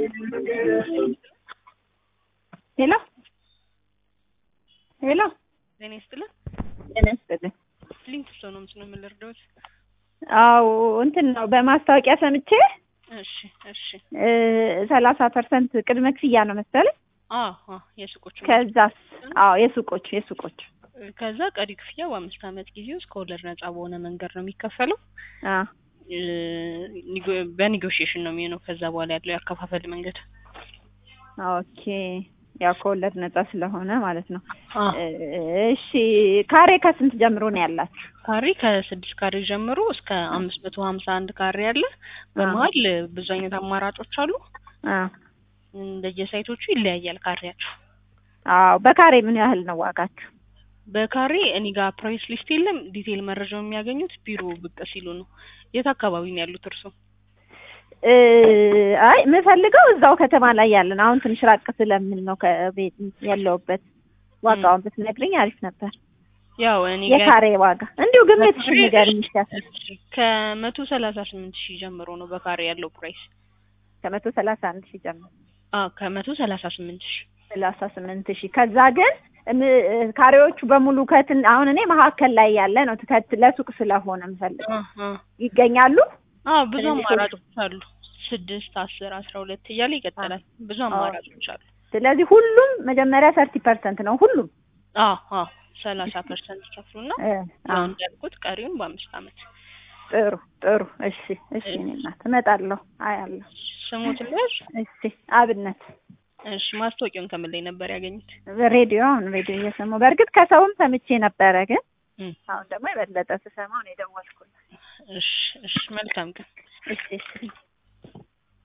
ሄሎ ሄሎ ጤና ይስጥልን። ጤና ይስጥልኝ። ሊንክ ሰው ነው ምስሉ የምልርዳዎች። አዎ እንትን ነው በማስታወቂያ ሰምቼ እሺ እሺ። ሰላሳ ፐርሰንት ቅድመ ክፍያ ነው መሰለኝ። አዎ አዎ፣ የሱቆች ከዛስ? አዎ የሱቆች የሱቆች ከዛ ቀሪ ክፍያ በአምስት ዓመት ጊዜ ውስጥ ከወለድ ነጻ በሆነ መንገድ ነው የሚከፈለው። አ እ፣ ኒጎ- በኔጎሽዬሽን ነው የሚሆነው። ከዛ በኋላ ያለው ያከፋፈል መንገድ ኦኬ ያው ከወለድ ነጻ ስለሆነ ማለት ነው። አ እሺ ካሬ ከስንት ጀምሮ ነው ያላችሁ? ካሬ ከስድስት ካሬ ጀምሮ እስከ አምስት መቶ ሀምሳ አንድ ካሬ አለ። በመሀል ብዙ አይነት አማራጮች አሉ። አ እንደየሳይቶቹ ይለያያል ካሬያቸው። አዎ በካሬ ምን ያህል ነው ዋጋችሁ? በካሬ እኔ ጋር ፕራይስ ሊስት የለም። ዲቴይል መረጃው የሚያገኙት ቢሮ ብቅ ሲሉ ነው። የት አካባቢ ነው ያሉት እርሶ? እ አይ የምፈልገው እዛው ከተማ ላይ ያለን አሁን ትንሽ ራቅ ስለምን ነው ከቤት ያለውበት ዋጋውን ብትነግሪኝ አሪፍ ነበር። ያው እኔ ጋር የካሬ ዋጋ እንዲሁ ግምትሽ ንገሪኝ ይሻላል። ከመቶ ሰላሳ ስምንት ሺህ ጀምሮ ነው በካሬ ያለው ፕራይስ። ከመቶ ሰላሳ አንድ ሺህ ጀምሮ አዎ ከመቶ ሰላሳ ስምንት ሺህ ሰላሳ ስምንት ሺህ ከዛ ግን እም- ካሬዎቹ በሙሉ ከትን አሁን እኔ መካከል ላይ ያለ ነው ከት ለሱቅ ስለሆነ የምፈልገው አ አ ይገኛሉ። አዎ ብዙ ስለዚህ አማራጮች አሉ። ስድስት አስር አስራ ሁለት እያለ ይቀጥላል። ብዙ አማራጮች አሉ። ስለዚህ ሁሉም መጀመሪያ ሰርቲ ፐርሰንት ነው ሁሉም አዎ አዎ ሰላሳ ፐርሰንት ይከፍሉና እ ያው አዎ እንዳልኩት ቀሪውን በአምስት ዓመት ጥሩ ጥሩ እሺ እሺ እኔ እናት እመጣለሁ አያለሁ ስሙት ልጅ እሺ አብነት እሺ ማስታወቂያውን ከምን ላይ ነበር ያገኙት? ሬዲዮ አሁን ሬዲዮ እየሰማሁ በእርግጥ ከሰውም ሰምቼ ነበረ ግን እም፣ አሁን ደግሞ የበለጠ ስሰማው ነው የደወልኩት እሺ እሺ መልካም ቀን። እሺ እሺ